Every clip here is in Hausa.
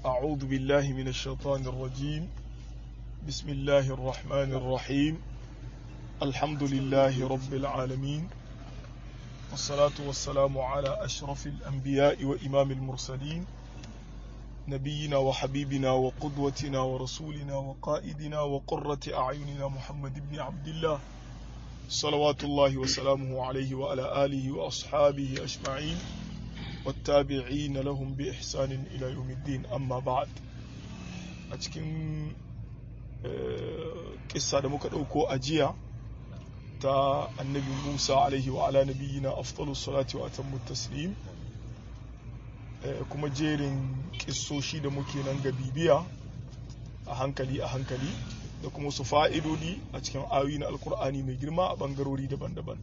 أعوذ بالله من الشيطان الرجيم بسم الله الرحمن الرحيم الحمد لله رب العالمين والصلاة والسلام على أشرف الأنبياء وإمام المرسلين نبينا وحبيبنا وقدوتنا ورسولنا وقائدنا وقرة أعيننا محمد بن عبد الله صلوات الله وسلامه عليه وعلى آله وأصحابه أجمعين والتابعين لهم بإحسان إلى يوم الدين أما بعد أتكن قصة دمك أوكو أجيا تا النبي موسى عليه وعلى نبينا أفضل الصلاة وأتم التسليم kuma jerin kissoshi da muke nan ga bibiya a hankali a hankali da kuma su fa'idodi a cikin ayoyi na alkur'ani mai girma a bangarori daban-daban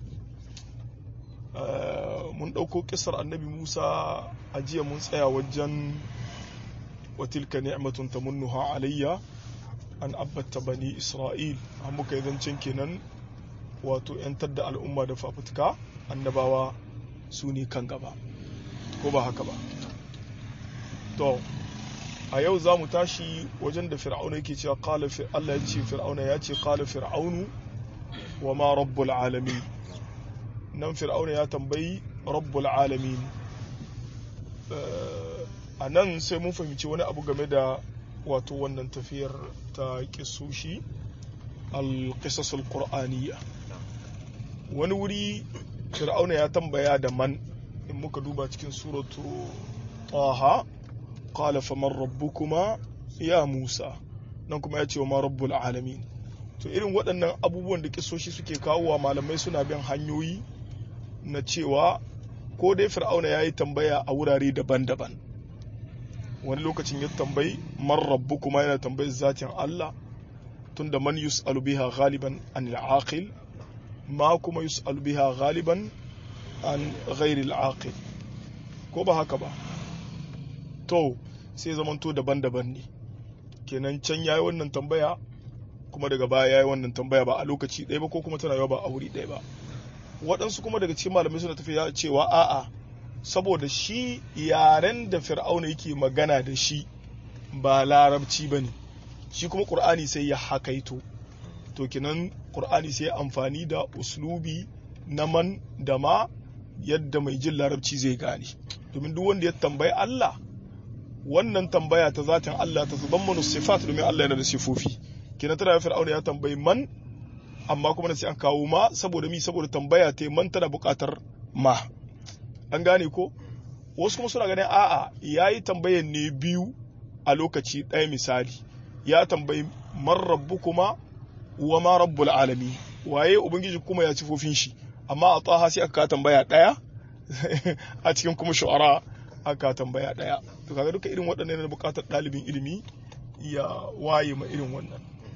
mun ɗauko kisar annabi musa a jiya mun tsaya wajen watilka ni'matun tamunnuha alayya an abbata bani isra'il an muka yi zancen kenan wato 'yantar da al'umma da fafutuka annabawa su ne kan gaba ko ba haka ba to a yau za mu tashi wajen da fir'auna yake cewa qala Allah ya ce fir'auna ya ce qala fir'aunu wa ma rabbul alamin nan fir'auna ya tambayi rabbul alamin a nan sai mun fahimci wani abu game da wato wannan tafiyar ta kisoshi al-qisas al-qur'aniyya wani wuri fir'auna ya tambaya da man in muka duba cikin suratu taha qala faman rabbukuma ya musa nan kuma ya ce wa ma rabbul alamin to irin waɗannan abubuwan da kisoshi suke kawowa malamai suna bin hanyoyi na cewa ko dai fir'auna ya yi tambaya a wurare daban-daban wani lokacin ya tambayi man rabbukuma yana tambayi zatin Allah tunda man yus'alu biha ghaliban an al ma kuma yus'alu biha ghaliban an ghairi al ko ba haka ba to sai zamanto daban-daban ne kenan can ya yi wannan tambaya kuma daga baya ya yi wannan tambaya ba a lokaci ɗaya ba ko kuma tana yawa ba a wuri ɗaya ba waɗansu kuma daga cikin malamai suna tafiya cewa a'a saboda shi yaren da fir'auna yake magana da shi ba larabci ba ne shi kuma ƙur'ani sai ya hakaito to kenan ƙur'ani sai ya amfani da uslubi na man da ma yadda mai jin larabci zai gane domin duk wanda ya tambayi Allah wannan tambaya ta zatin Allah ta zuban manu sifat domin Allah yana da sifofi kina tana fir'auna ya tambayi man amma kuma sai an kawo ma saboda mi saboda tambaya ta man tana buƙatar ma an gane ko wasu kuma suna ganin a'a yayi tambayan ne biyu a lokaci ɗaya misali ya tambayi man rabbukuma wa ma rabbul alami waye ubangiji kuma ya sifofin shi amma a taha sai aka tambaya ɗaya a cikin kuma shu'ara aka tambaya ɗaya to kaga duka irin waɗannan yana buƙatar ɗalibin ilimi ya waye ma irin wannan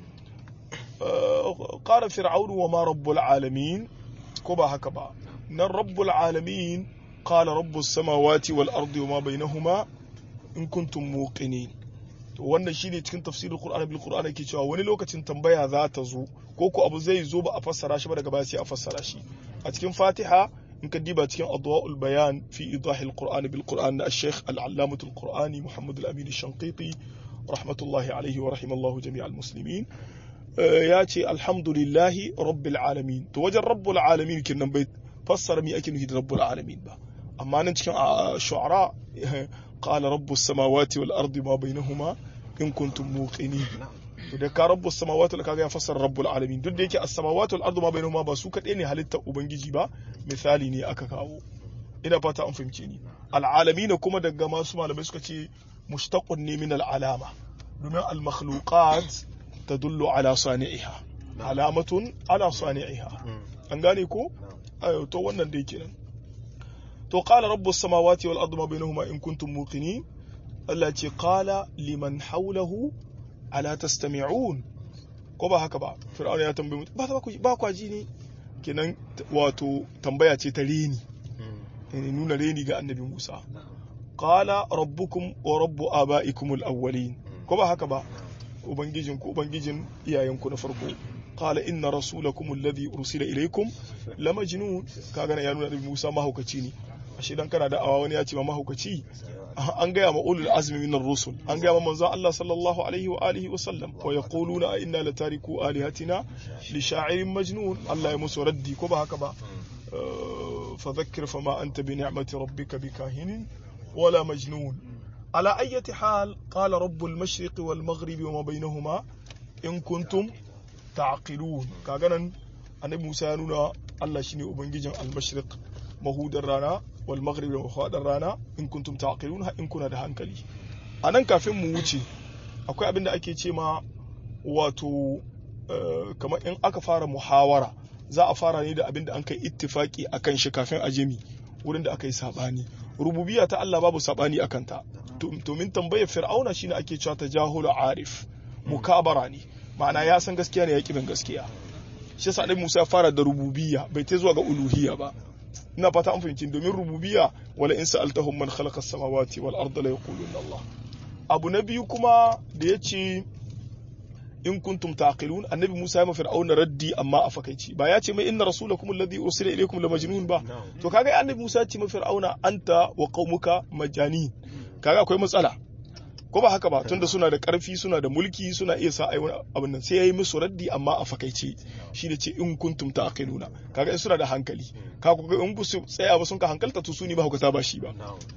qala fir'aunu wa ma rabbul alamin ko ba haka ba nan rabbul alamin qala rabbus samawati wal ardi wa ma bainahuma in kuntum muqinin to wannan shine cikin tafsirul qur'ani bil qur'ani ke cewa wani lokacin tambaya za ta zo ko ko abu zai zo ba a fassara shi ba daga baya sai a fassara shi a cikin fatiha in ka diba cikin adwa'ul bayan fi idahil qur'ani bil qur'an na al-sheikh al-allamatul qur'ani muhammad al-amin al-shanqiti rahmatullahi alaihi wa rahimallahu jami'al muslimin ya ce alhamdulillahi rabbil alamin to wajen rabbul alamin kinnan bai fassara mi ake nufi da rabbul alamin ba amma nan cikin shu'ara qala rabbus samawati wal ardi ma bainahuma in kuntum muqinin to da ka rabbus samawati kaga ya fassara rabbul alamin duk da yake as-samawati wal ardu ma bainahuma ba su kadai ne halittar ubangiji ba misali ne aka kawo ina fata an fahimce ni al-alamin kuma daga masu malamai suka ce mushtaqun ne min al-alama domin al-makhluqat tadullu ala sani'iha alamatun ala sani'iha an gane ko ayo to wannan dai kenan to qala rabbus samawati wal ardi ma bainahuma in kuntum muqinin Allah ce qala liman hawlahu ala tastami'un ko ba haka ba fir'auna ya tambaye mutum ba ku ba ku ji ne kenan wato tambaya ce ta reni ne nuna reni ga annabi Musa qala rabbukum wa rabbu abaikum al-awwalin ko ba haka ba ubangijin ku ubangijin iyayen ku na farko qala inna rasulakum alladhi ursila ilaykum lamajnun kaga ya nuna annabi Musa mahaukaci ne ashe dan kana da awa wani ya ce ma mahaukaci an gaya ma ulul azmi minar rusul an gaya ma manzon Allah sallallahu alaihi wa alihi wa sallam wa yaquluna a inna latariku alihatina li sha'irin majnun Allah ya musu raddi ko ba haka ba fa dhakkir fama anta bi ni'mati rabbika bikahinin wala majnun ala ayyati hal qala rabbul mashriqi wal maghribi wa ma bainahuma in kuntum ta'qilun kaga nan annabi Musa ya nuna Allah shine ubangijin al-mashriq mahudar rana wal maghrib da mahudar rana in kuntum taqilun ha in kuna da hankali anan kafin mu wuce akwai abin da ake ce ma wato kamar in aka fara muhawara za a fara ne da abin da an kai ittifaki akan shi kafin a jemi wurin da aka yi sabani rububiyya ta Allah babu sabani akan ta to min tambayar fir'auna shine ake cewa tajahulu arif mukabara ne ma'ana ya san gaskiya ne ya kibin gaskiya shi yasa annabi Musa ya fara da rububiyya bai ta zuwa ga uluhiyya ba ina fata an fahimci domin rububiyya wala in sa'altahum man khalaqa as-samawati wal arda la yaquluna Allah abu na biyu kuma da yace in kuntum taqilun annabi Musa ya fir'auna raddi amma a fakaici ba ya ce mai inna rasulakum alladhi ursila ilaykum la majnun ba to kaga annabi Musa ya ce ma fir'auna anta wa qaumuka majani kaga akwai matsala ko ba haka ba tunda suna da karfi suna da mulki suna iya sa ai wani abin nan sai yayi musu raddi amma a fakaice shi da ce in kuntum taqiluna kaga in suna da hankali ka ku in su tsaya ba sun ka hankalta to su ne ba hukata ba shi ba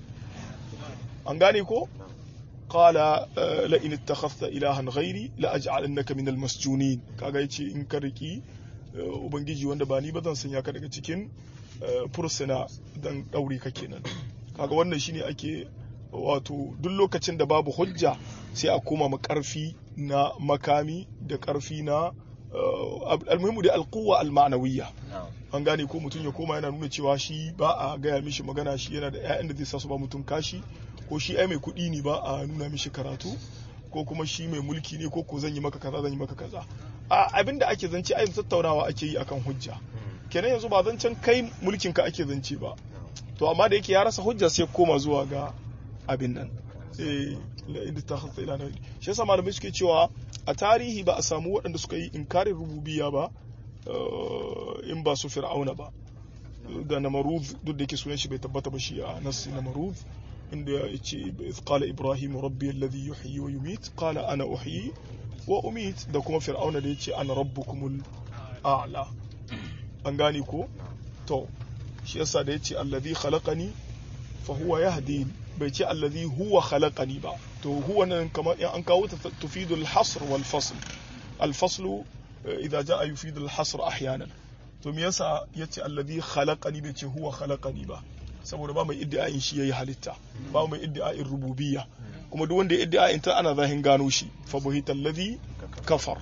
an gane ko qala la in ittakhadhta ilahan ghairi la aj'alannaka min almasjunin kaga yace in ka riki ubangiji wanda ba ni ba zan sanya ka daga cikin fursuna dan daure ka kenan kaga wannan shine ake wato duk lokacin da babu hujja sai a koma ma karfi na makami da karfi na almuhimu da alquwa almanawiyya an gane ko mutum ya koma yana nuna cewa shi ba a gaya mishi magana shi yana da 'ya'yan da zai sa su ba mutum kashi ko shi ai mai kuɗi ne ba a nuna mishi karatu ko kuma shi mai mulki ne ko ko zan yi maka kaza zan yi maka kaza a abin da ake zance ai tattaunawa ake yi akan hujja kenan yanzu ba zancen kai mulkin ka ake zance ba to amma da yake ya rasa hujja sai koma zuwa ga abin nan inda ta hasa ila nan shi yasa malamai suke cewa a tarihi ba a samu waɗanda suka yi inkarin rububiya ba in ba su fir'auna ba da namarud duk da yake sunan shi bai tabbata ba shi a nassi namarud inda ya ce qala ibrahim rabbi alladhi yuhyi wa yumit qala ana uhyi wa umit da kuma fir'auna da yace ana rabbukumul a'la an gane ko to shi yasa da yace alladhi khalaqani fa huwa yahdini bai ce allazi huwa khalaqani ba to huwa nan kamar in an kawo ta tufidu al-hasr wal fasl al-fasl idza jaa yufidu al-hasr ahyanan to me yasa yace allazi khalaqani bai ce huwa khalaqani ba saboda ba mai iddia'in shi yayi halitta ba mai iddia'in rububiyya kuma duk wanda ya iddia'in ta ana zahin gano shi fa buhita allazi kafar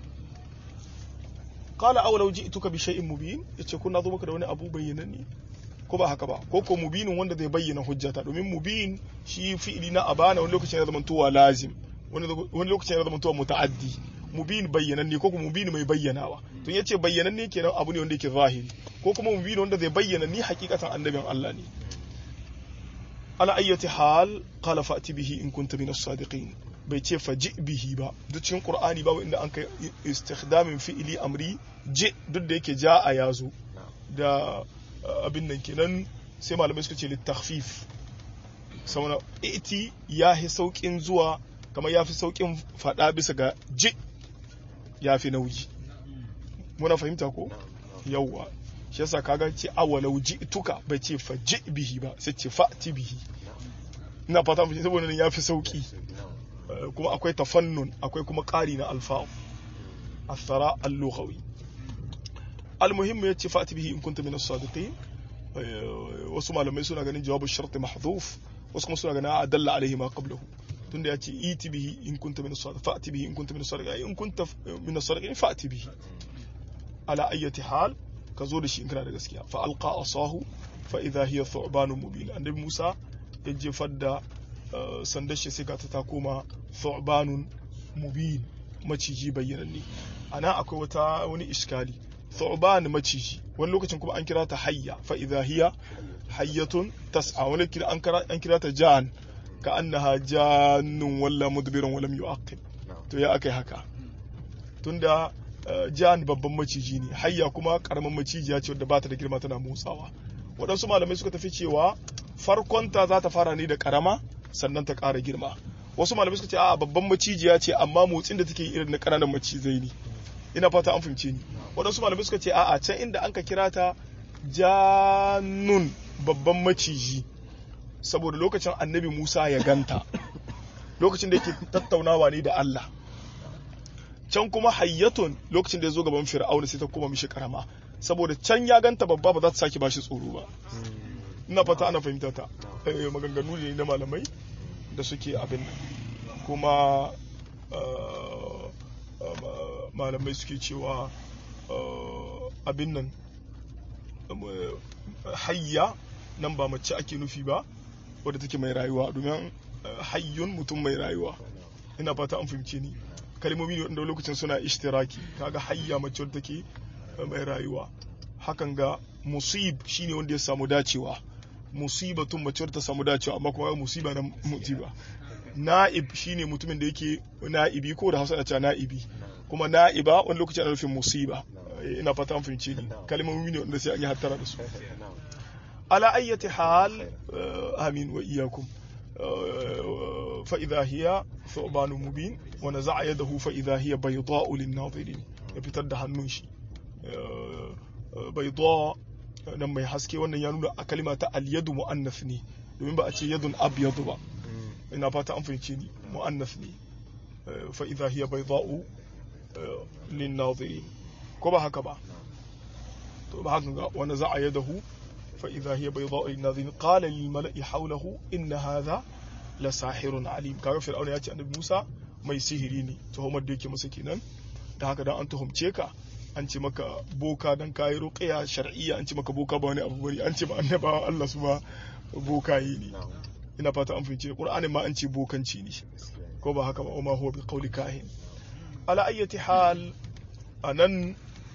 qala aw law ji'tuka bi shay'in mubin yace kun zo maka da wani abu bayyananne ko ba haka ba ko ko mubinin wanda zai bayyana hujjata domin mubin shi fi'ili na abana wani lokacin ya zama tuwa lazim wani lokacin ya zama tuwa muta'addi mubin bayyananne ko kuma mubin mai bayyanawa to yace bayyananne kenan abu ne wanda yake zahiri ko kuma mubin wanda zai bayyana ni hakikatan annabin Allah ne ala ayyati hal qala fa'ti bihi in kunta min as-sadiqin bai ce faji bihi ba duk cikin qur'ani babu inda an kai istikhdamin fi'ili amri je duk da yake ja a yazo da abin nan kenan sai malamai suka ce littafif sauna iti ya fi saukin zuwa kamar ya fi saukin fada bisa ga ji ya fi nauyi muna fahimta ko yawwa shi yasa kaga ce awalau ji tuka bai ce fa ji bihi ba sai ce fa'ti bihi ina fata mu saboda ya fi sauki kuma akwai tafannun akwai kuma ƙari na alfa'u الثراء اللغوي المهم yace fati bihi in kunta min as-sadiqin wasu malamai suna ganin jawabu shart mahdhuf wasu kuma suna ganin adalla alaihi ma qablahu tunda yace iti bihi in kunta min as-sadiqin fati bihi in kunta min as-sadiqin in kunta min as-sadiqin fati bihi ala ayyati hal ka zo da shi in kana da gaskiya fa alqa asahu fa idha hiya thu'banun mubin annabi Musa ya jefar da sandar shi sai ga ta koma thu'banun mubin maciji bayyananne ana akwai wata wani iskali thu'ban maciji wani lokacin kuma an kira ta hayya fa idha hiya hayyatun tas'a wani kira an kira an kira ta jan ka annaha jannun walla mudbiran walam yu'aqib to ya akai haka tunda jan babban maciji ne hayya kuma karamin macijiya ce wadda ba ta da girma tana motsawa waɗansu malamai suka tafi cewa farkonta za ta fara ne da karama sannan ta ƙara girma wasu malamai suka ce a babban macijiya ce amma motsin da take yi irin na ƙananan macizai ne ina fata an fahimce ni waɗansu malamai suka ce a'a can inda an ka kira ta janun babban maciji saboda lokacin annabi Musa ya ganta lokacin da yake tattaunawa ne da Allah can kuma hayyatun lokacin da ya zo gaban fir'auna sai ta koma mishi karama saboda can ya ganta babba ba za ta sake bashi tsoro ba ina fata ana fahimta ta maganganu ne na malamai da suke abin nan kuma malamai suke cewa abin nan hayya nan ba mace ake nufi ba wadda take mai rayuwa domin hayyun mutum mai rayuwa ina fata an fahimce ni kalmomi ne wanda lokacin suna ishtiraki kaga hayya mace wadda take mai rayuwa hakan ga musib shine wanda ya samu dacewa musibatun mace wadda ta samu dacewa amma kuma musiba na musiba na'ib shine mutumin da yake na'ibi ko da hausa da cewa na'ibi kuma na'iba wani lokacin ana nufin musiba ina fata an fahimce ni kalmomi ne wanda sai an yi hattara da su ala ayyati hal amin wa iyyakum fa idha hiya thuban mubin wa naza'a yadahu fa idha hiya bayda'u lin-nadirin ya fitar da hannun shi bayda nan mai haske wannan ya nuna a kalima ta al-yadu muannath ne domin ba a ce yadun abyadu ba ina fata an fahimce ni muannath ne fa idha hiya bayda'u lin-nadirin ko ba haka ba to ba haka ga wanda za a yadahu fa idha hiya bayda'u lin-nadirin qala lil mala'i hawlahu inna hadha la sahirun alim kaga fir'auna ya ce annabi Musa mai sihiri ne tuhumar da yake masa kenan da haka dan an tuhumce ka an ce maka boka dan kayi ruqya shar'iyya an ce maka boka ba wani abu bari an ce ba annabawa Allah su ba boka yi ne ina fata an fahimce Qur'anin ma an ce bokanci ne ko ba haka ba ma huwa bi qawli kahin ala ayyati hal anan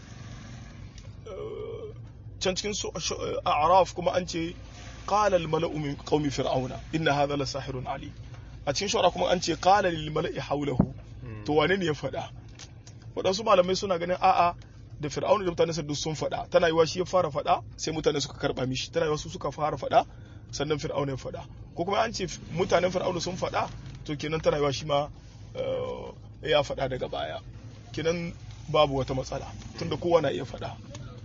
can cikin a'raf kuma an ce qala al mala'u min qaumi fir'auna inna hadha la sahirun ali a cikin shawara kuma an ce qala lil mala'i hawlahu to wane ne ya faɗa waɗansu malamai suna ganin a'a da fir'auna da mutane duk sun faɗa tana yiwa shi ya fara faɗa sai mutane suka karɓa mishi tana yiwa su suka fara faɗa sannan fir'auna ya faɗa ko kuma an ce mutanen fir'auna sun faɗa to kenan tana yiwa shi ma ya faɗa daga baya kenan babu wata matsala tunda kowa na iya faɗa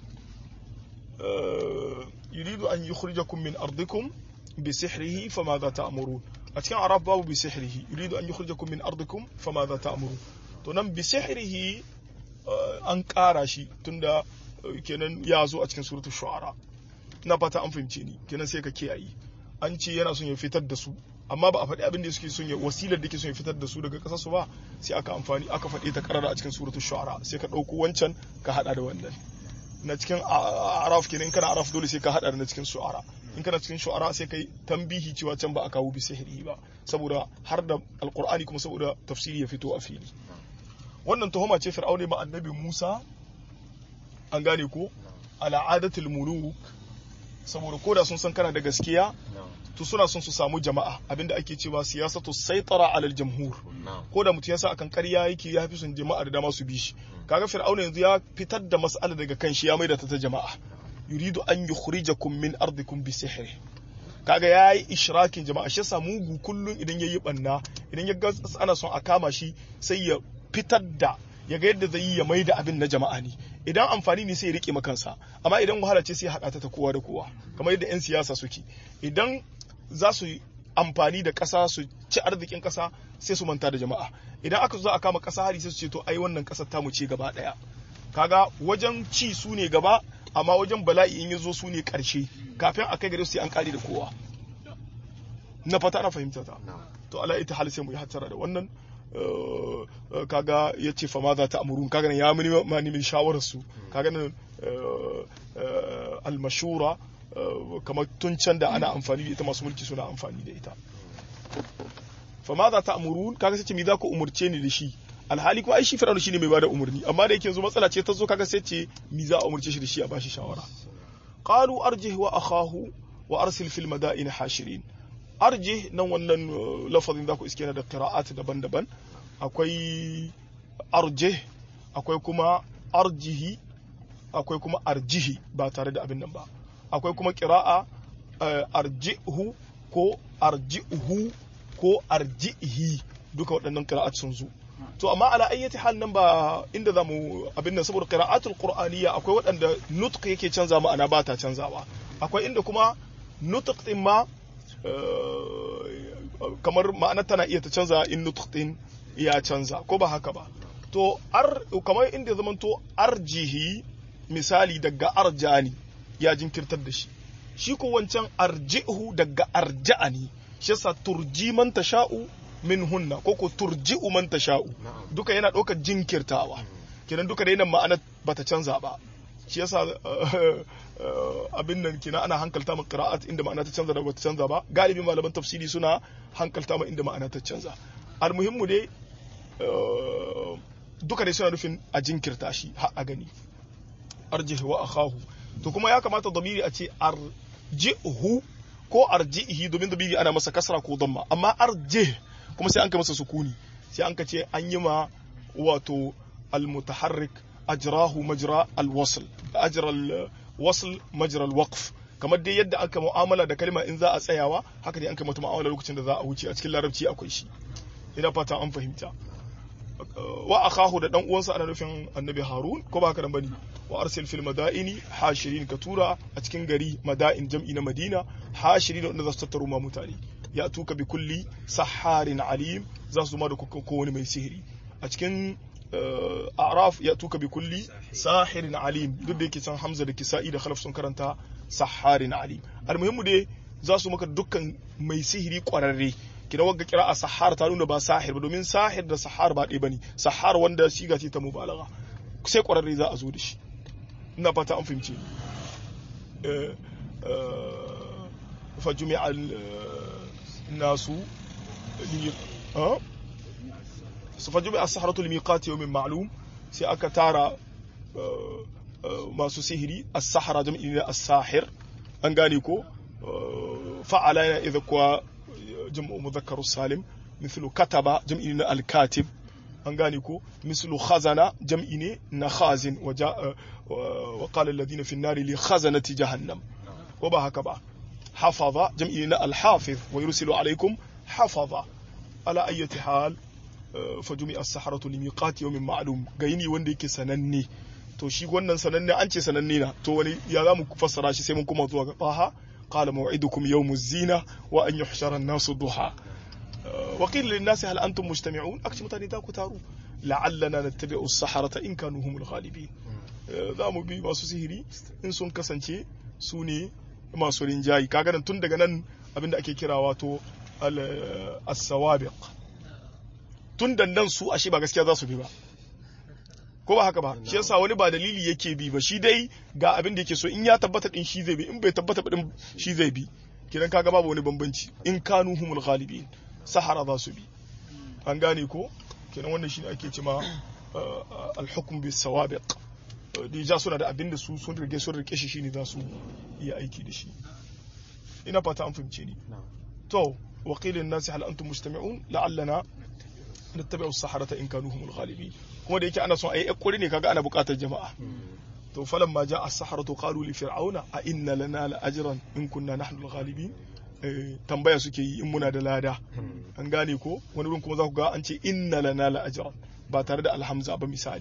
yuridu an yukhrijakum min ardikum bi sihrihi famadha ta'murun a cikin arab babu bi sihrihi yuridu an yukhrijakum min ardikum famadha ta'murun to nan bi sihrihi an ƙara shi tunda kenan ya zo a cikin suratul shu'ara ina fata an fahimce ni kenan sai ka kiyaye an ce yana son ya fitar da su amma ba a faɗi abin da suke son ya wasilar da ke son ya fitar da su daga ƙasar su ba sai aka amfani aka faɗi ta karara a cikin suratul shu'ara sai ka ɗauko wancan ka haɗa da wannan na cikin araf kenan kana araf dole sai ka haɗa da na cikin shu'ara in kana cikin shu'ara sai kai tambihi cewa can ba a kawo bi sihiri ba saboda har da alqur'ani kuma saboda tafsiri ya fito a fili wannan tuhuma ce fir'aune ma annabi Musa an gane ko al'adatul muluk saboda koda sun san kana da gaskiya to suna son su samu jama'a abinda ake cewa siyasatu saitara alal jamhur ko da mutum yasa akan ƙarya yake ya fi son jama'a da dama su bi shi kaga fir'auna yanzu ya fitar da mas'ala daga kan shi ya maida ta ta jama'a yuridu an yukhrijakum min ardikum bi sihri kaga yayi ishrakin jama'a shi yasa mugu kullun idan yayi banna idan ya ga ana son a kama shi sai ya fitar da ya ga yadda zai yi ya mai da abin na jama'a ne idan amfani ne sai ya rike makansa amma idan wahala ce sai ya haɗa ta ta kowa da kowa kamar yadda 'yan siyasa suke idan za su amfani da ƙasa su ci arzikin ƙasa sai su manta da jama'a idan aka zo a kama ƙasa hari sai su ce to ai wannan ƙasar tamu ce gaba ɗaya kaga wajen ci su ne gaba amma wajen bala'i in ya zo su ne ƙarshe kafin a kai gare su sai an ƙare da kowa na fata ana fahimta ta to ala ita hal sai mu yi hattara da wannan kaga ya ce fa ma za ta amurun kaga ya mini ma nemin shawarar su kaga nan almashura kamar tun can da ana amfani da ita masu mulki suna amfani da ita fa ma za ta amurun kaga sai ce mi za ku umurce ni da shi alhali kuma ai shi fir'auna shine mai bada umurni amma da yake yanzu matsala ce ta zo kaga sai ce mi za a umurce shi da shi a bashi shawara qalu arjih wa akhahu wa arsil fil madain hashirin arjih nan wannan lafazin za ku iske na da qira'at daban-daban akwai arjih akwai kuma arjihi akwai kuma arjihi ba tare da abin nan ba akwai kuma qira'a arjihu ko arjihu ko arjihi duka waɗannan qira'at sun zo to amma ala ayyati hal nan ba inda zamu abin nan saboda qira'atul qur'aniyya akwai waɗanda nutq yake canza ma'ana ba ta canzawa akwai inda kuma nutq din ma kamar ma'ana tana iya ta canza in nutq din ya canza ko ba haka ba to ar kamar inda zaman to arjihi misali daga arjani ya jinkirtar da shi shi ko wancan arjihu daga arja'ani shi yasa turji man tasha'u min hunna ko ko turji'u man tasha'u duka yana ɗaukar jinkirtawa kenan duka da yana ma'ana bata canza ba shi yasa abin nan kina ana hankalta ma qira'at inda ma'ana ta canza da bata canza ba galibi malaman tafsiri suna hankalta ma inda ma'ana ta canza almuhimmu dai duka dai suna nufin a jinkirta shi har a gani arjih wa akhahu to kuma ya kamata damiri a ce arjihu ko arjihi domin damiri ana masa kasra ko damma amma arjih kuma sai an ka masa sukuni sai an ka ce an yi ma wato almutaharrik ajrahu majra alwasl ajra alwasl majra alwaqf kamar dai yadda aka mu'amala da kalma in za a tsayawa haka dai an kai mata mu'amala lokacin da za a wuce a cikin larabci akwai shi ina fata an fahimta wa akahu da dan uwansa ana nufin annabi harun ko ba haka nan bane wa arsil fil madaini hashirin ka tura a cikin gari madain jam'i na madina hashirin wanda za su tattaro ma mutane ya tuka bi kulli saharin alim za su ma da ko wani mai sihiri a cikin araf ya tuka bi kulli sahirin alim duk da yake can hamza da kisa'i da khalaf sun karanta saharin alim almuhimmu dai za su maka dukkan mai sihiri kwararre kina wagga kira a sahar ta nuna ba sahir ba domin sahir da sahar ba ɗaya bane sahar wanda siga ce ta mubalaga sai kwararre za a zo da shi ina fata an fahimce fa jumi'a nasu fa jumi'a as-sahratu li miqati yawmin ma'lum sai aka tara masu sihiri as-sahara jam'i ne as-sahir an gane ko fa'ala yana idza kuwa jam'u mudhakkaru salim mithlu kataba jam'i na al-katib an gane ko mislu khazana jam'i ne na khazin wa qala alladhina fi an-nari li khazanati jahannam ko ba haka ba hafaza jam'i na al-hafiz wa yursilu alaykum hafaza ala ayyati hal fa jumi'a as-saharatu li miqati yawmin ma'lum gaini wanda yake sananne to shi wannan sananne an ce sananne na to wani ya zamu fassara shi sai mun kuma zuwa ga taha qala maw'idukum yawmuz zina wa an yuhshara an-nasu duha وقيل للناس هل أنتم مجتمعون أكش متاني داكو تارو لعلنا نتبع السحرة إن كانوا هم الغالبين za mu bi masu sihiri in sun kasance su ne masu rinjayi kaga nan tun daga nan abinda ake kira wato as-sawabiq tun da nan su ashe ba gaskiya za su bi ba ko ba haka ba shi yasa wani ba dalili yake bi ba shi dai ga abin da yake so in ya tabbata din shi zai bi in bai tabbata din shi zai bi kidan kaga babu wani bambanci in kanu humul ghalibin sahara za su bi an gane ko kenan wannan shine ake cema al-hukm bis sawabiq dija suna da abin da su sun rige sun rike shi shine za su iya aiki da shi ina fata an fahimce ni to wa qila lin-nasi hal antum mujtami'un la'allana nattabi'u as-saharata in kanu humul ghalibin kuma da yake ana son ayi ekkuri ne kaga ana buƙatar jama'a to falan ma ja'a as-saharatu qalu li fir'auna a inna lana la ajran in kunna nahnu al-ghalibin tambaya suke yi in muna da lada an gane ko wani wurin kuma za ku ga an ce inna lana la ajran ba tare da alhamza ba misali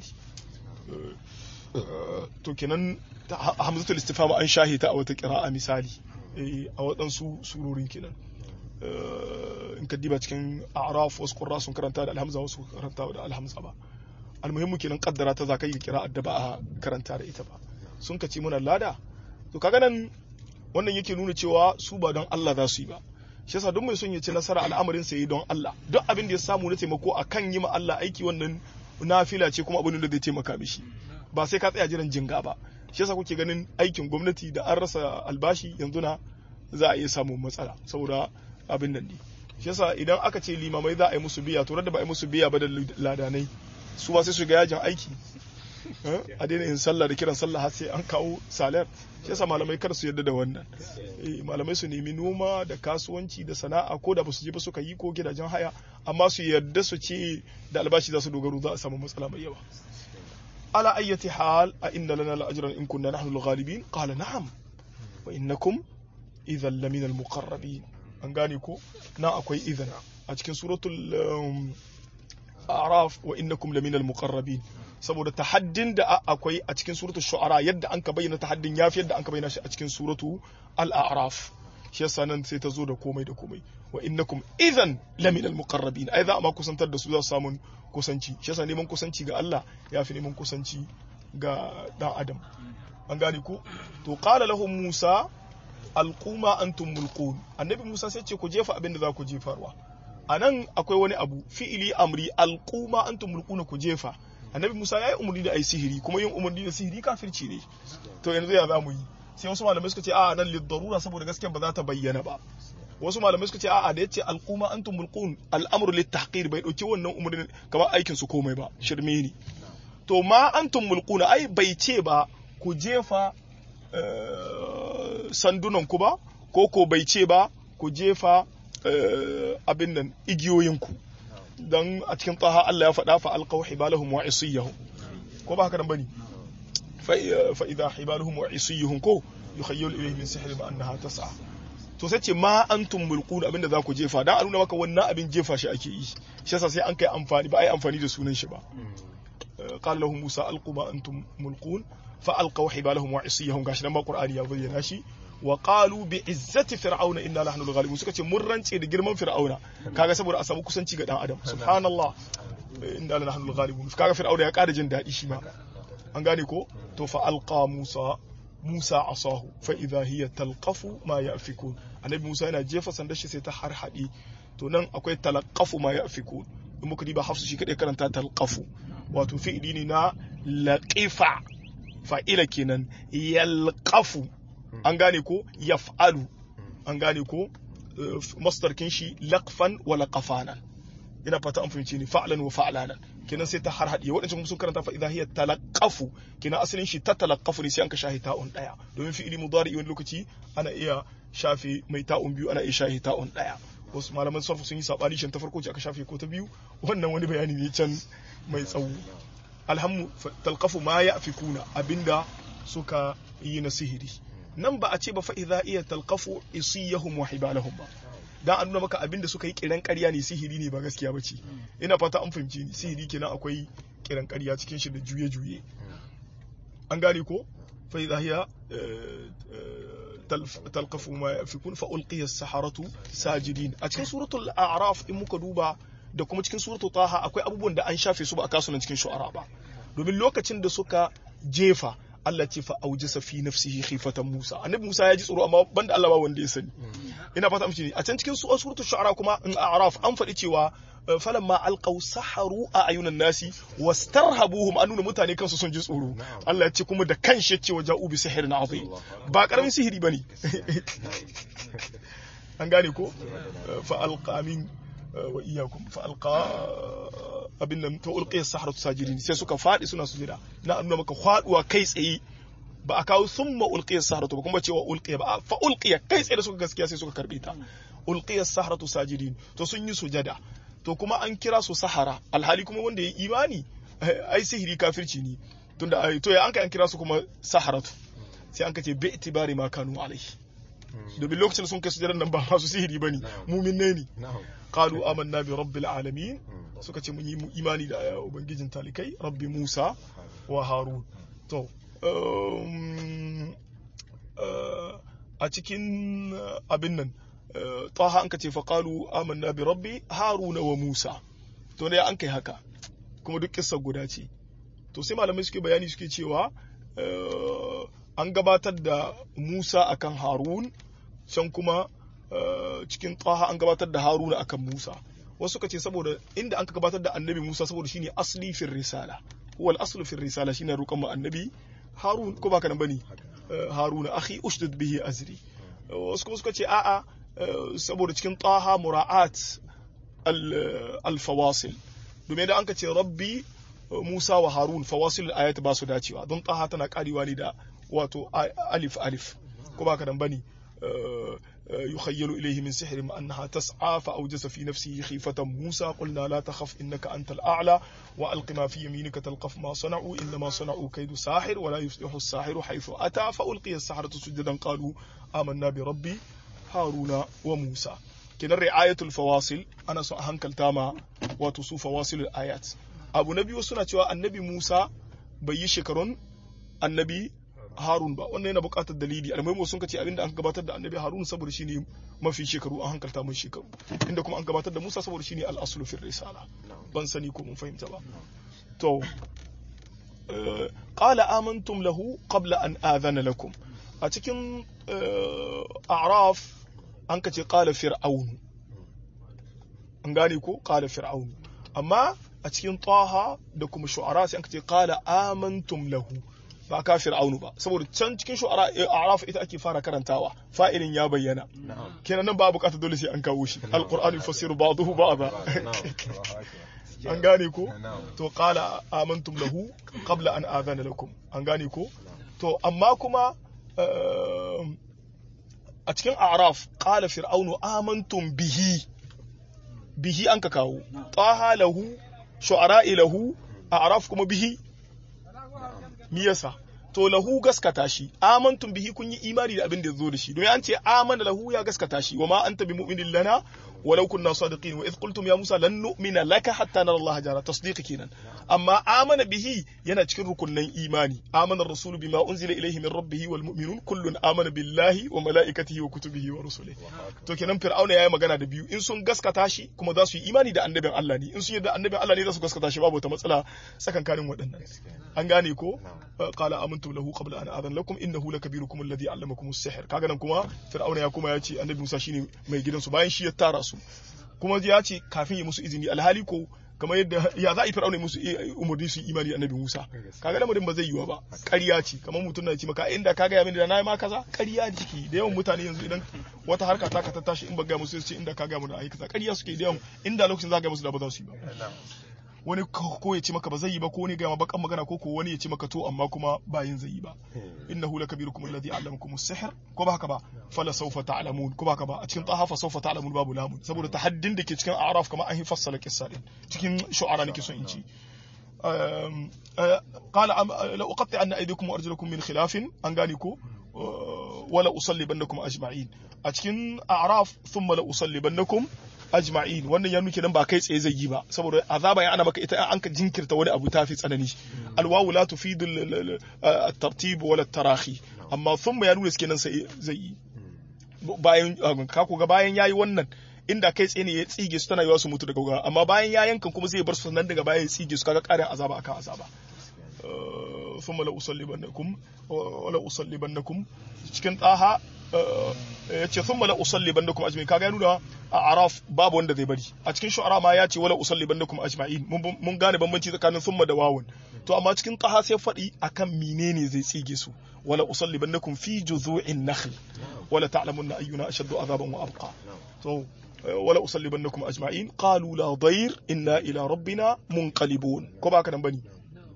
to kenan hamzatul istifham an shahita a wata qira'a misali a waɗansu surorin kenan in ka diba cikin a'raf wasu qurra sun karanta da alhamza wasu karanta da alhamza ba almuhimmu kenan kaddara ta zakai qira'a da ba a karanta da ita ba sun kace muna lada to kaga nan wannan yake nuna cewa su ba don Allah za su yi ba shi yasa duk mai son ya ci nasara al'amarin sa yi don Allah duk abin da ya samu na taimako akan yi ma Allah aiki wannan nafila ce kuma abin da zai taimaka mishi ba sai ka tsaya jiran jinga ba shi yasa kuke ganin aikin gwamnati da an rasa albashi yanzu na za a iya samun matsala saboda abin nan ne shi yasa idan aka ce limamai za a yi musu biya to da ba a yi musu biya ba da ladanai su ba sai su ga yajin aiki a daina yin sallah da kiran sallah har sai an kawo salar shi yasa malamai kar su yarda da wannan malamai su nemi noma da kasuwanci da sana'a ko da basu je ba suka yi ko gidajen haya amma su yarda su ce da albashi za su dogaro za a samu matsala mai yawa ala ayyati hal a inna lana la ajran in kunna nahnu al-ghalibin qala na'am wa innakum idhan lamina al-muqarrabin an gane ko na akwai idhan a cikin suratul um, a'raf wa innakum laminal muqarrabin saboda tahaddin da akwai a cikin suratul shu'ara yadda an ka bayyana tahaddin yafi yadda an ka bayyana shi a cikin suratu al-a'raf shi yasa nan sai ta zo da komai da komai wa innakum idan laminal muqarrabin ai za a ma kusantar da su za su samu kusanci shi yasa neman kusanci ga Allah yafi neman kusanci ga dan adam an gane ko to qala lahum musa alquma antum mulqun annabi musa sai ce ku jefa abin da za ku jefarwa anan akwai wani abu fi'ili amri alquma antum mulquna ku jefa annabi musa ya yi umarni da ai sihiri kuma yin umarni da sihiri kafirci ne to yanzu ya za mu yi sai wasu malamai suka ce a'a nan lidarura saboda gaskiya ba za ta bayyana ba wasu malamai suka ce a'a da yace alquma antum mulqun al'amru litahqir bai dauki wannan umarni kamar aikin su komai ba shirme ne to ma antum mulquna ai bai ce ba ku jefa sandunan ku ba ko ko bai ce ba ku jefa abin nan igiyoyinku dan a cikin taha Allah ya faɗa fa alqaw hibalahum wa isiyahum ko ba haka nan bane fa idha hibaluhum wa isiyahum ko yukhayyalu ilayhi min sihri ma annaha tas'a to sai ce ma antum mulqun abinda za ku jefa dan a nuna maka wannan abin jefa shi ake yi shi yasa sai an kai amfani ba ai amfani da sunan shi ba qala lahum musa alqu ma antum mulqun fa alqaw hibalahum wa isiyahum gashi nan ma qur'ani ya bayyana shi wa qalu bi izzati fir'auna inna nahnu al-ghalibun suka ce mun rance da girman fir'auna kaga saboda a samu kusanci ga dan adam subhanallah inna nahnu al-ghalibun kaga fir'auna ya kada jin dadi shi ma an gane ko to fa alqa musa musa asahu fa idha hiya talqafu ma yafikun annabi musa yana jefa sandar shi sai ta harhadi to nan akwai talqafu ma yafikun in muka diba hafsu shi kadai karanta talqafu wato fi'ili ne na laqifa fa'ila kenan yalqafu an gane ko yaf'alu an gane ko masdarkin shi laqfan wa laqafanan ina fata an fahimci ni fa'lan wa fa'lanan kenan sai ta har hadiye wadancan sun karanta fa idha hiya talaqqafu kenan asalin shi ta talaqqafu ne sai an ka shahi ta'un daya domin fi'ili mudari wani lokaci ana iya shafe mai ta'un biyu ana iya shahi ta'un daya wasu malaman sarfu sun yi sabani shin ta farko ce aka shafe ko ta biyu wannan wani bayani ne can mai tsawo alhammu talqafu ma ya'fikuna abinda suka yi na sihiri nan ba a ce ba fa'iza iya talqafu isiyahum wa hibalahum ba dan an nuna maka abin da suka yi kiran ƙarya ne sihiri ne ba gaskiya ba ce ina fata an fahimci ni sihiri kenan akwai kiran ƙarya cikin shi da juye-juye an gane ko fa'iza hiya talqafu ma yafikun fa ulqiya as-saharatu sajidin a cikin suratul a'raf in muka duba da kuma cikin suratul taha akwai abubuwan da an shafe su ba a kasuwan cikin shu'ara ba domin lokacin da suka jefa Allah ce fa aujasa fi nafsihi khifatan Musa annabi Musa ya ji tsoro amma banda Allah ba wanda ya sani ina fata miki a can cikin suratul shu'ara kuma in a'raf an faɗi cewa falamma alqaw saharu a ayunan nasi wastarhabuhum an nuna mutane kansu sun ji tsoro Allah ya ce kuma da kanshi ya ce wa ja'u bi sihirin azim ba karamin sihiri bane an gane ko fa alqa min wa iyyakum fa alqa abin nan ta ulqiya sahratu sajidin sai suka fadi suna sujada na nuna maka faduwa kai tsaye ba a kawo summa ulqiya sahratu ba kuma cewa ulqiya ba fa ulqiya kai tsaye da suka gaskiya sai suka karbe ta ulqiya sahratu sajidin to sun yi sujada to kuma an kira su sahara alhali kuma wanda ya imani ai sihiri kafirci ne tunda to ya an kai an kira su kuma saharatu sai an kace bi itibari ma kanu alaihi domin lokacin da sun kai sujadan nan ba masu sihiri bane mumin ne ne qalu amanna bi rabbil alamin suka ce mun yi imani da ubangijin talikai rabbi musa wa harun to a cikin abin nan taha an ka ce faƙalu amanna bi rabbi haruna wa musa to ne an kai haka kuma duk kissa guda ce to sai malamai suke bayani suke cewa an gabatar da musa akan harun can kuma cikin taha an gabatar da haruna akan musa wasu suka ce saboda inda an ka gabatar da annabi musa saboda shine asli fil risala huwa al-aslu fil risala shine roƙon mu annabi harun ko baka nan bane haruna akhi ushdud bihi azri wasu kuma suka ce a'a saboda cikin taha mura'at al-fawasil domin da an ka ce rabbi musa wa harun fawasil ayat ba su dacewa don taha tana karewa ne da wato alif alif ko baka nan bane يخيل إليه من سحر أنها تسعى فأوجس في نفسه خيفة موسى قلنا لا تخف إنك أنت الأعلى وألق ما في يمينك تلقف ما صنعوا إنما صنعوا كيد ساحر ولا يفلح الساحر حيث أتى فألقي السحرة سجدا قالوا آمنا بربي هارون وموسى kenan ri'ayatul fawasil ana son a hankalta ma wato su fawasilul ayat abu na biyu suna cewa annabi Musa bai yi shekarun annabi Harun ba wannan yana buƙatar dalili almuhimu sun kace abinda an gabatar da annabi Harun saboda shine mafi shekaru an hankalta mai shekaru inda kuma an gabatar da Musa saboda shine al-aslu fi risala ban sani ko mun fahimta ba to qala amantum lahu qabla an adhana lakum a cikin a'raf an kace qala fir'aun an gane ko qala fir'aun amma a cikin taha da kuma shu'ara sai an kace qala amantum lahu ba ka fir'aunu ba saboda can cikin shu'ara a'raf ita ake fara karantawa fa'ilin ya bayyana kenan nan ba bukatar dole sai an kawo shi alqur'anu yufassiru ba'dahu ba'da an gane ko to qala amantum lahu qabla an adhana lakum an gane ko to amma kuma a cikin a'raf qala fir'aunu amantum bihi bihi an ka kawo taha lahu shu'ara lahu a'raf kuma bihi mi yasa to lahu gaskata shi amantum bihi kun yi imani da abin da zo da shi domin an ce amana lahu ya gaskata shi wa ma anta bi mu'minin lana walau kunna sadiqin wa idh qultum ya musa lan nu'mina laka hatta nara Allah jara tasdiq kenan amma amana bihi yana cikin rukunnan imani amana ar-rasul bima unzila ilayhi min rabbih wal mu'minun kullun amana billahi wa malaikatihi wa kutubihi wa rusulihi to kenan fir'auna yayi magana da biyu in sun gaskata shi kuma za su yi imani da annabin Allah ne in sun yarda annabin Allah ne za su gaskata shi babu wata matsala tsakankanin waɗannan an gane ko qala amantu lahu qabla an adhan lakum innahu lakabirukum alladhi allamakum as-sihr kaga nan kuma fir'auna ya kuma ya ce annabi Musa shine mai gidansu bayan shi ya tara su kuma ya ce kafin ya musu izini alhali ko kamar yadda ya za a yi fir'auna musu umarni su imani annabi Musa kaga lamarin ba zai yiwa ba ƙarya ce kamar mutum na ce maka inda ka ga mini da nayi ma kaza ƙarya ne ciki da yawan mutane yanzu idan wata harka ta ka ta tashi in ba ga musu ce inda ka ga mu da ayi kaza ƙarya suke da yawan inda lokacin za ga musu da ba za su yi ba wani ko ya ce maka ba zai yi ba ko wani ga ma bakan magana ko ko wani ya ce maka to amma kuma ba yin zai yi ba innahu lakabirukum alladhi allamakum as-sihr ko ba haka ba fala sawfa ta'lamun ko ba haka ba a cikin taha fa sawfa ta'lamun babu lamun saboda tahaddin da ke cikin a'raf kamar an fassala kissa din cikin shu'ara nake son in ci قال لو أقطع أن أيديكم وأرجلكم من خلاف أنغانيكو ولا أصلبنكم أجمعين أتكن أعراف ثم لا أصلبنكم ajma'in wannan ya nuke nan ba kai tsaye zai yi ba saboda azaba ya ana maka ita an ka jinkirta wani abu tafi tsanani alwawu la tufidu at-tartib wala at-tarahi amma thumma ya nuna kenan sai zai yi bayan ka ga bayan yayi wannan inda kai tsaye ne ya tsige su tana yiwa su mutu daga gaba amma bayan ya yankan kuma zai bar su nan daga baya ya tsige su kaga karin azaba akan azaba thumma la usallibannakum wala usallibannakum cikin daha ya ce thumma la usallibannakum ajma'in kaga ya nuna a araf babu wanda zai bari a cikin shu'ara ma ya ce wala usallibannakum ajma'in mun gane bambanci tsakanin thumma da wawun to amma cikin taha sai faɗi akan menene zai tsige su wala usallibannakum fi juzu'in nakhl wala ta'lamunna ayyuna ashaddu azaban wa abqa to wala usallibannakum ajma'in qalu la dayr inna ila rabbina munqalibun ko ba ka nan bane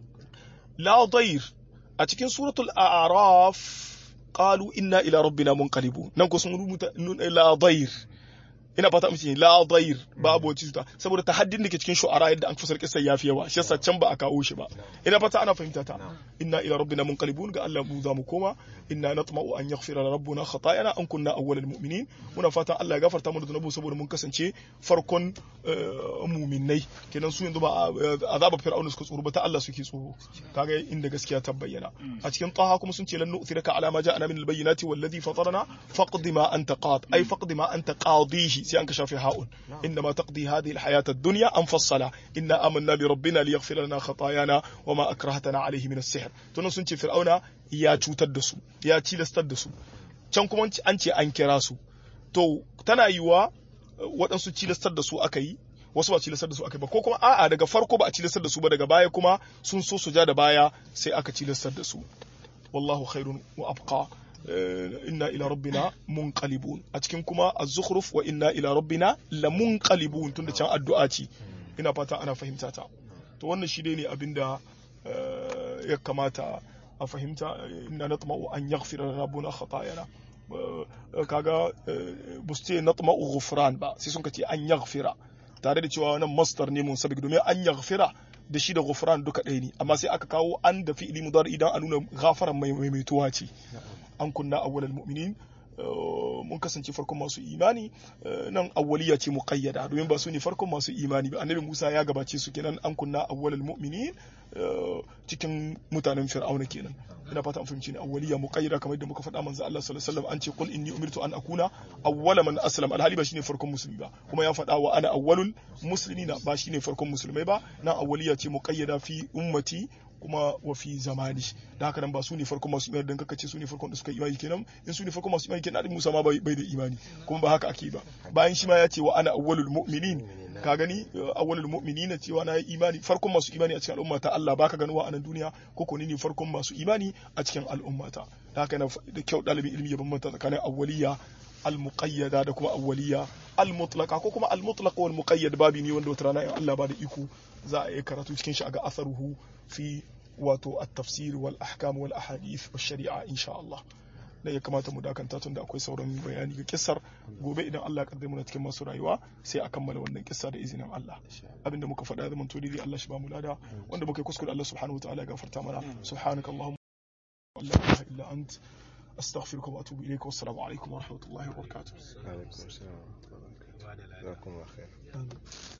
la dayr a cikin suratul a'raf qalu inna ila rabbina munqalibun nan ko sun rubuta la dayr ina fata mace la dair babu wacce cuta saboda tahaddin da ke cikin shu'ara yadda an fasar kisar yafi yawa shi yasa can ba a kawo shi ba ina fata ana fahimta ta inna ila rabbina munqalibun ga Allah mu za mu koma inna natma'u an yaghfira rabbuna khatayana an kunna awwalal mu'minin muna fatan Allah ya gafarta mana zunubu saboda mun kasance farkon mu'minai kenan su yanzu ba azaba fir'auna suka tsoro ba ta Allah suke tsoro kaga inda gaskiya ta bayyana a cikin taha kuma sun ce lan nu'thiraka ala ma ja'ana min al-bayyinati wallazi fatarana faqdi ma anta qad ay faqdi ma anta qadihi sai an ka shafe ha'un inna ma taqdi hadhihi alhayat ad-dunya an fassala inna amanna bi rabbina liyaghfir lana khatayana wa ma akrahtana alayhi min as-sihr to sun ce fir'auna ya cutar da su ya cilastar da su can kuma an ce an kira su to tana yiwa waɗansu cilastar da su aka yi wasu ba cilastar da su aka yi ba ko kuma a'a daga farko ba a cilastar da su ba daga baya kuma sun so su ja da baya sai aka cilastar da su wallahu khairun wa abqa inna ila rabbina munqalibun a cikin kuma az-zukhruf wa inna ila rabbina lamunqalibun tunda can addu'a ce ina fata ana fahimta ta to wannan shi ne abinda ya kamata a fahimta inna natma'u an yaghfira rabbuna khatayana kaga buste natma'u ghufran ba sai sun kace an yaghfira tare da cewa wannan masdar ne mun sabi domin an yaghfira da shi da ghufran duka ɗaya ne amma sai aka kawo an da fi'ili mudari idan a nuna ghafaran mai maimaituwa ce an kunna awwalal mu'minin mun kasance farkon masu imani nan awwaliya ce muqayyada domin ba su ne farkon masu imani ba annabi Musa ya gabace su kenan an kunna awwalul mu'minin cikin mutanen fir'auna kenan ina fata an fahimci ne awwaliya muqayyada kamar yadda muka faɗa manzo Allah sallallahu alaihi wasallam an ce qul inni umirtu an akuna awwala man aslam alhali ba shine farkon musulmi ba kuma ya faɗa wa ana awwalul muslimina ba shine farkon musulmai ba nan awwaliya ce muqayyada fi ummati kuma wa fi zamani da haka nan ba su ne farkon masu imani dan kaka ce su ne farkon da suka imani kenan in su ne farkon masu imani kenan Musa ma bai da imani kuma ba haka ake ba bayan shi ma ya ce wa ana awwalul mu'minin ka gani awwalul mu'minina cewa na imani farkon masu imani a cikin al'umma ta Allah baka ganuwa a nan duniya ko ko ne farkon masu imani a cikin al'umma ta da haka da kyau dalibin ilimi ya bambanta tsakanin awwaliya al-muqayyada da kuma awwaliya al-mutlaqa ko kuma al-mutlaq wal muqayyad babi ne wanda wata rana in Allah ba da iko za a yi karatu cikin shi a ga asaruhu fi wato at-tafsir wal ahkam wal ahadith wash shari'a insha Allah da ya kamata mu dakanta tun da akwai sauran bayani ga kissar gobe idan Allah ya kaddare mu na cikin masu rayuwa sai a kammala wannan kissa da izinin Allah abinda muka faɗa zaman to dai Allah shi ba mu lada wanda muka yi kuskure Allah subhanahu wa ta'ala ya gafarta mana subhanakallahumma la ilaha illa ant استغفرك واتوب اليك والسلام عليكم ورحمه الله وبركاته. وعليكم السلام ورحمه الله وبركاته. جزاكم الله خير.